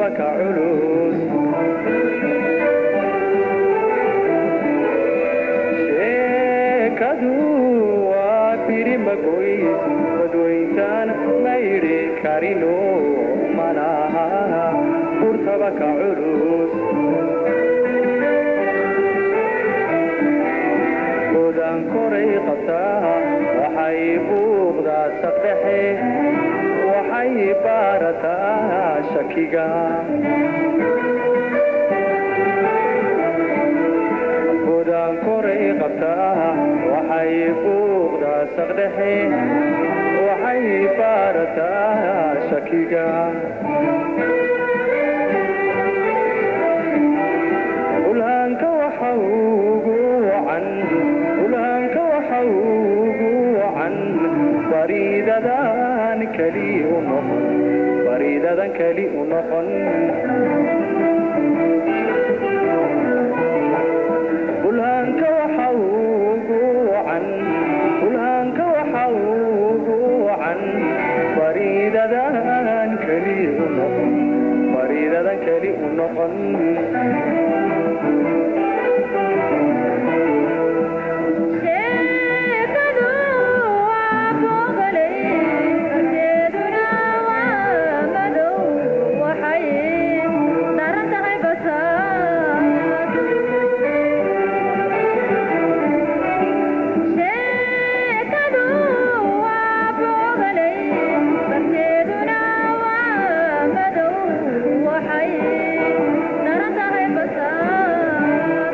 ka culus sheekadu waa biri magoys badwayntaan mayri karino malaha burtaba ka culus odan koray qabtaa waxay buuqdaa saqdhexe waxay baarataa shakiga odan koray qabtaa waxay buuqdaa saqdhexe waxay baarataa shakiga ulhaanka waxa ugu wacan ulhaanka waxa ugu wacan bariidadan keli u noqon bariidadan keli u noqon ulhaanka waxa ugu wacan ulhaanka waxa ugu wacan bariidadan keli u noqon bariidadan keli u noqon sheekadu waa boogalay arkeeduna waa madow waxay daran tahay basaad sheekadu waa boogalay arkeeduna waa madow waxay daran tahay basaad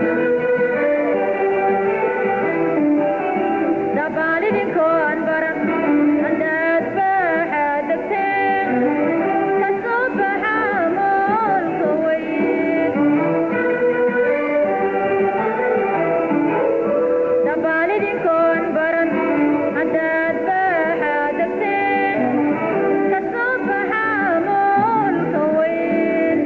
dabaalidinkoon baran haddaad baaxaa degteen ka soo baxa moolka weyn dabaalidinkoon baran haddaad baaxaa degteen ka soo baxa moolka weyn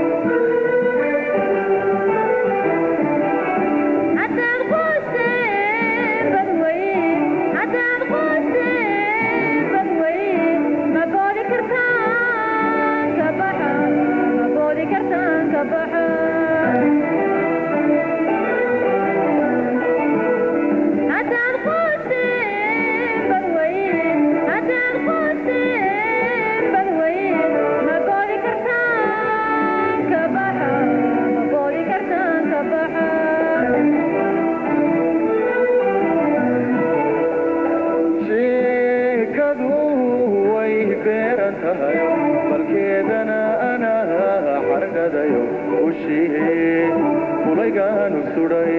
haddaad quusteen badweyn haddaad quusteen badweyn ma boodi kartaan ka baxa ma boodi kartaan ka baxa haddaad quusteen badweyn haddaad quusteen badweyn ma boodi kartaan ka baxa ma boodi kartaan ka baxa sheekadu way beeran tahay balkeedana anaa xargadayo ushii kulaygaanu sudhay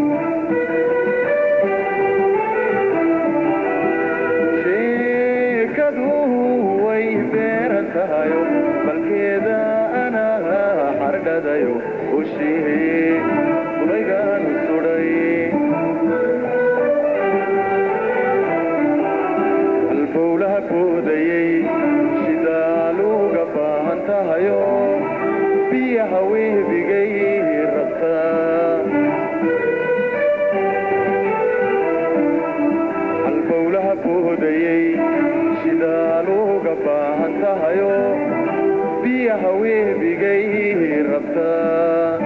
sheekadu way beeran tahay balkeeda anaa xargadayo ushii kulaygaanu sudhay halbowlaha boodayey shidaaluga baahan tahayo biyaha weebigay rabtaa halbowlaha boodayey shidaaluga baahan tahayo biyaha weebigay rabtaa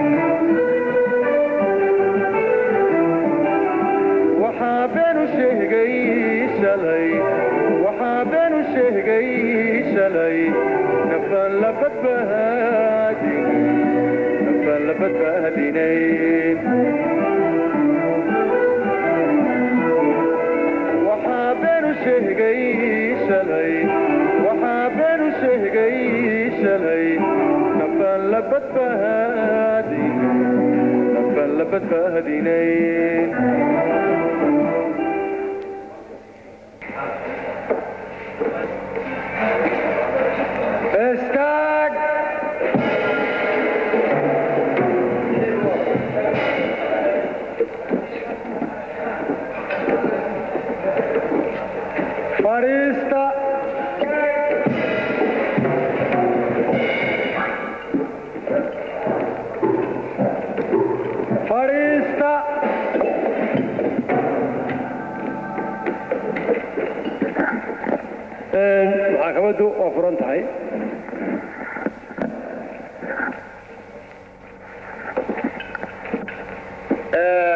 waxaa beenu sheegay shalay waxaa beenu sheegay shalay nafaan la badbaadin nafaan la badbaadinayn waxaa beenu sheegay shalay waxaa beenu sheegay shalay nafaan la badbaadin nafaan la badbaadinayn Istaag! Fadhiista! Fadhiista! maxkamaddu waa furan tahay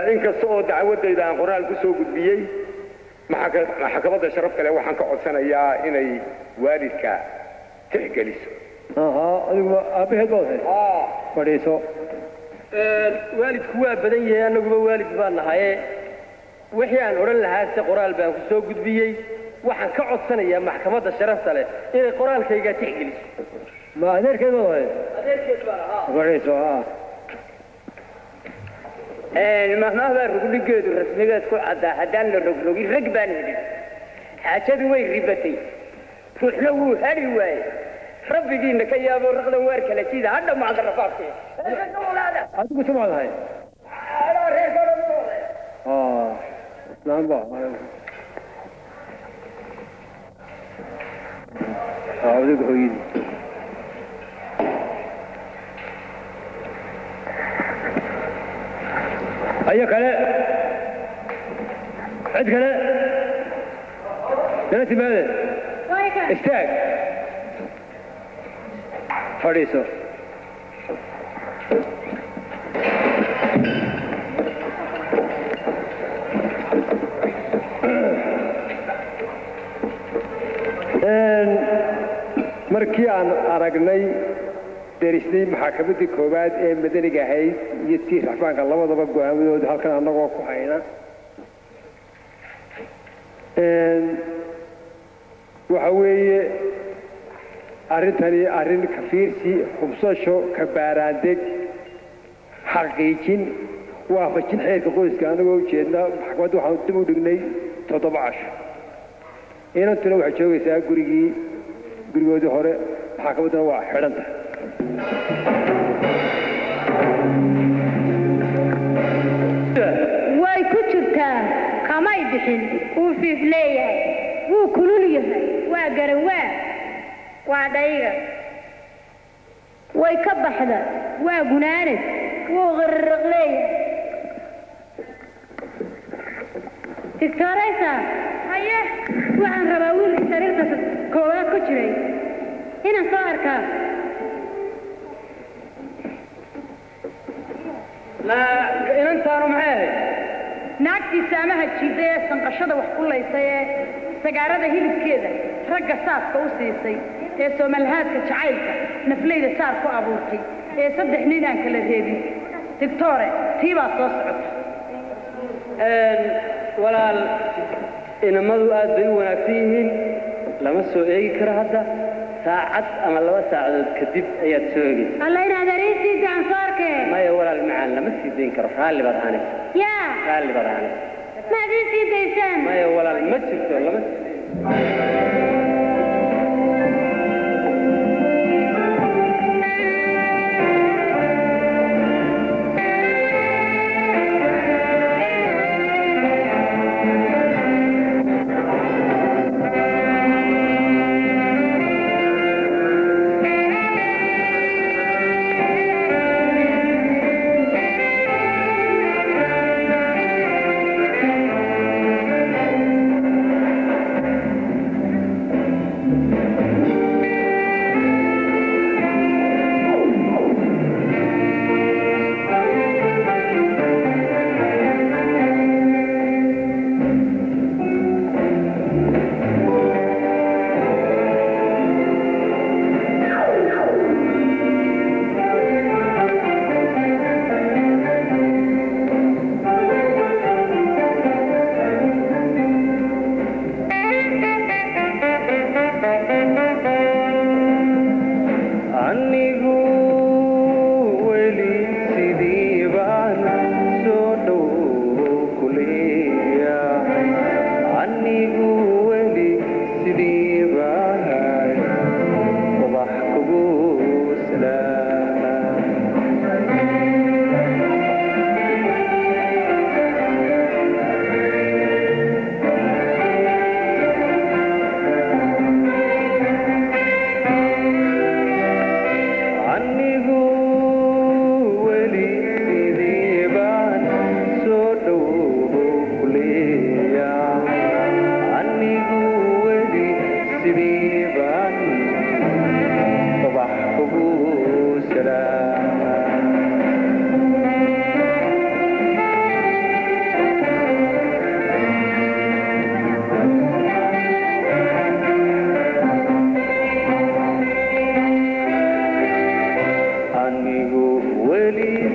inkasta oo dacwadayda aan qoraal ku soo gudbiyey maxaka- maxkamadda sharaf kale waxaan ka codsanayaa inay waalidka tixgeliso ahaa adigu aabbaheed baad ahayd fadhiiso waalidku waa badan yahay annaguba waalid baan nahaye wixii aan odhan lahaa se qoraal baan ku soo gudbiyey waxaan ka codsanayaa maxkamadda sharafta leh inay qoraalkayga tixgeliso ma adeerkeed baad ahayd adeerkeed baan ahaa fadhiiso haa mahmahbaa rugdhigeedu rasmigeed ku caddaa haddaan la rogrogin rag baan helin xaajadu way ribatay ruuxna wuu hali waaye rabbigiina ka yaabo raqdan waar kala sida hadha macda rafaadkee adigu samaad ahayd aa naanba aa adigu hooyadii ayo kale cid kale nala timaade istaag fadhiiso markii aan aragnay derisnay maxaakamadii koowaad ee madaniga ahayd iyo tii raxbaanka labadaba go-aamadooda halkan annagoo ku hayna waxa weeye arrintani arrin kafiirsi hubsasho kabaaraandeg xaqiijin waafajin xeerka qoyska annagoo ujeedna maxkamadda waxaan dib u dhignay toddoba casho inantuna waxay joogaysaa gurigii gurigoodii hore maxkamadduna waa xidhan tahay way ku jirtaa kamay bixin wuu fiif leeyahay wuu kulul yahay waa garawaa waa dhayga way ka baxda waa gunaanad wuu qirriq leeyahay digtooraysa haye waxaan rabaa wiilkii sariirta koowaad ku jiray inaan soo arkaa inantaanu maxay ahayd naagtii saamaha jiidday ee sanqashada wax ku laysay ee sagaarada hilibkeeda ragga saaska u siisay ee soomalhaadka jacaylka naflayda saar ku abuurtay ee saddex nin aan kala reebin digtoore tii baa soo socota walaal inamadu aad bay u wanaagsan yihiin lama soo eegi karo hadda saacad ama laba saacadood kadib ayaad soo egaysa alla inaad ariisiida aan soo arkee maya walaal macaan lama sii dayn karo raalli baad ahanaysa yaa raalli baad ahanaysa maad ii sii daysaan maya walaal ma jirto lama sii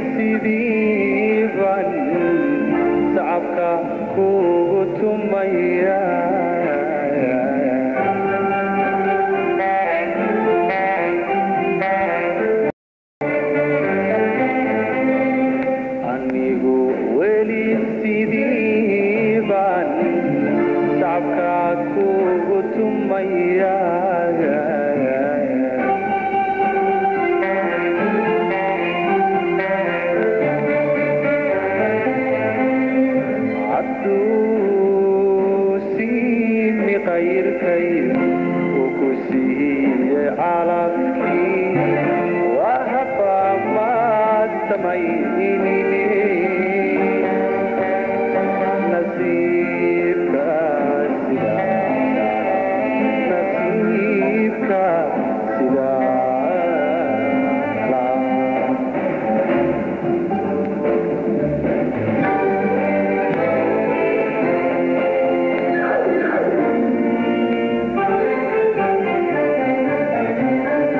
sidii baan sacabka kugu tumaya anigu weli sidii baan sacabka kugu tumaya hadduu siimi qayrkay uu ku siiyey calabkii waa haba maad samaynine nasiibka sidaa nasiibka sidaa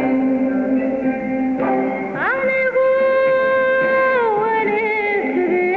anigu weli sidii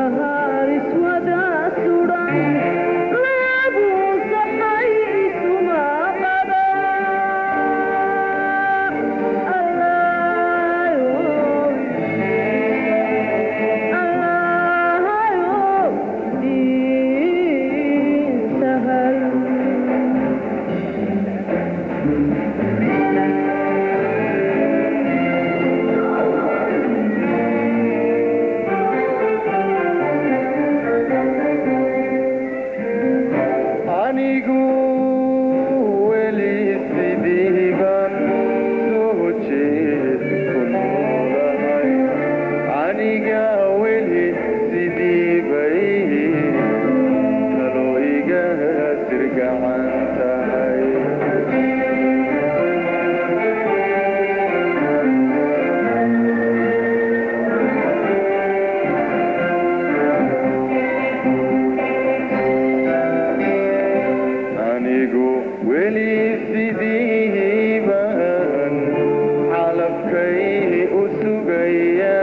anigu weli sidii baan soo jeed ku noolahay aniga weli sidii bay talo iga sirgacan tahay anigu weli sidii baan calabkay u sugaya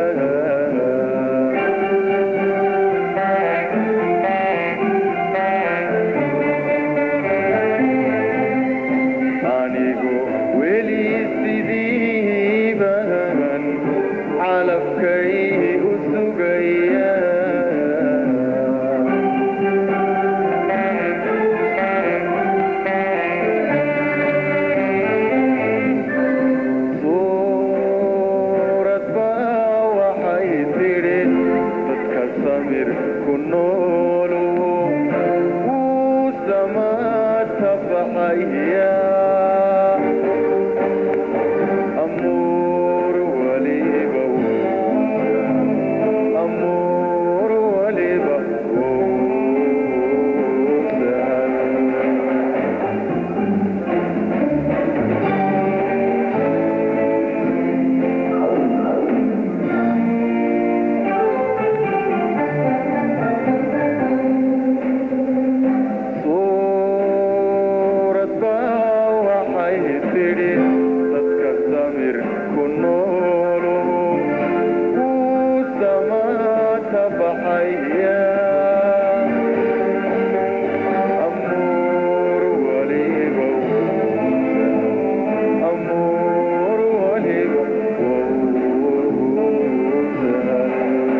anigu weli sidii baan calabkay u sugaya suurad baa waxay tidhi dadka samir ku noolu wuu samaata baxaya amuur waliba amuur waliba wuu sahal suurad baa waxay tidhi dadka samir ku noolu wuu samaata baxaya amuur waliba amuur waliba wuu sahal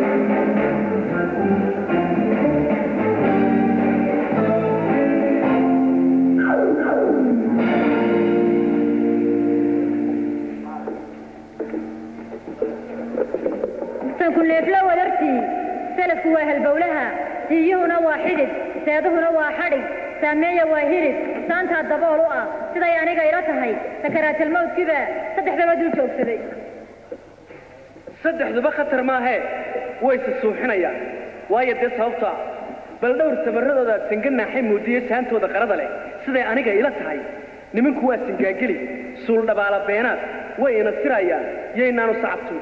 sanku neefla wadartii salafku waa halbowlaha siiyuhuna waa xidhid seeduhuna waa xadhig saameeya waa hilib saantaa dabool u ah siday aniga ila tahay sakaraatalmawdkiba saddexdaba dul joogsaday saddexduba khatar maahee wayse suuxinayaan waayo dee sababto ah bal dhowr tabarradooda singa naaxay muudiye saantooda qarada leh siday aniga ila tahay niminku waa singaageli suuldhabaala beenaad way ina sirayaan yaynaanu sacabtu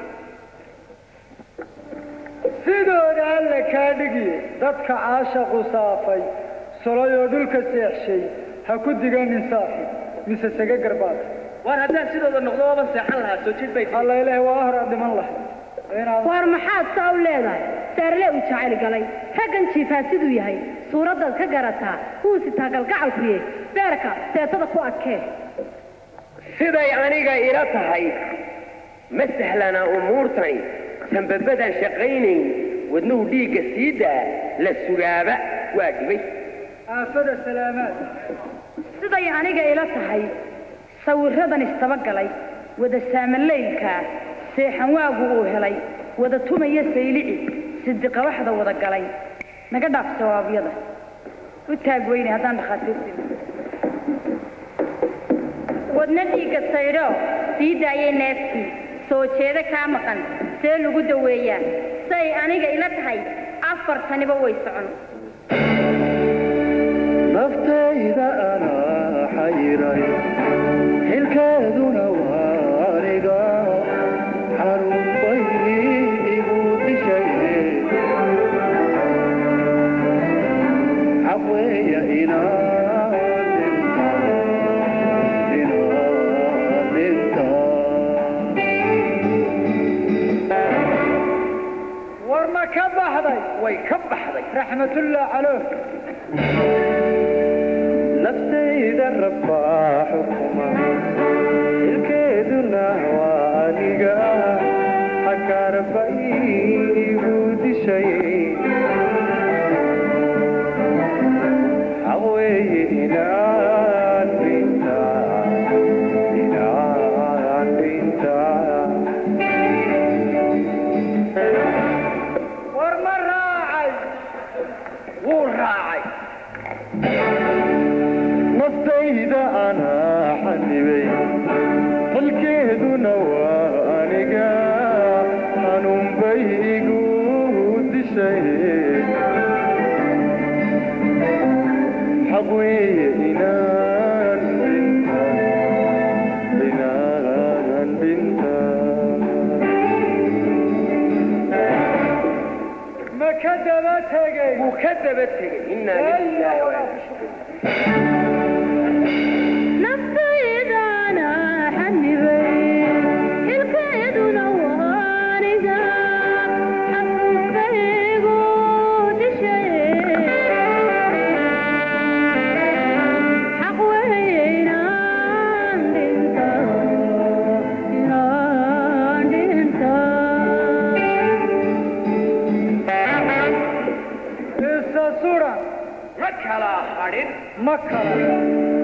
sidooda alla kaa dhigiye dadka caashaqu saafay solayoo dhulka seexshay ha ku diganin saaxib mise sega garbaad waar haddaan sidooda noqdo ooban seexan lahaa soo jid bay alla ilaah waa hor aad dhiman lahay inaad waar maxaad saa u leedahay saarle u jacayl galay raggan jiifaa siduu yahay suuraddaad ka garataa wuu sitaa galgacalkuye beerka seetada ku adkee siday aniga ila tahay ma sahlana umuurtani sanbabadaan shaqaynayn wadnuhu dhiigga sii daa la sugaaba waa dhibay aafada salaamaad siday aniga ila tahay sawirradan istabagalay wada saamalaylkaa seexan waagu uu helay wada tumaya saylici sidiqabaxda wada galay naga dhaaf jawaabyada u taag weyne haddaan dhakhaatiirtii wadna dhiigga saydho sii daayay neeftii soo jeedo kaa maqan see lagu daweeyaa say aniga ila tahay afartaniba way socon naftayda anaa xayiray xilkeeduna waa aniga xanuun bay igu dishay xaq weeya inaan dhinta inaan dhinta war ma ma ka baxday way ka baxday raxmatullah calooh naftayda rabbaa xukuma ilkeeduna waa aniga xakaarba iigu dishay xaq weeye inaan dhintaa inaan dhintaa war ma raacay wuu raacay naftayda anaa xanibay halkeeduna waa aniga xanuunbay igu dishay xaq weeye inaan dhinta inaan dhinta ma ka daba tegey wuu ka daba tegey innaa lillahi wa naftaydana xanibay xilkeeduna waaniga xanuunkaygu dishay xaq weeye inaan dhinta inaan dhinta isa suran ma kala hadhin ma kala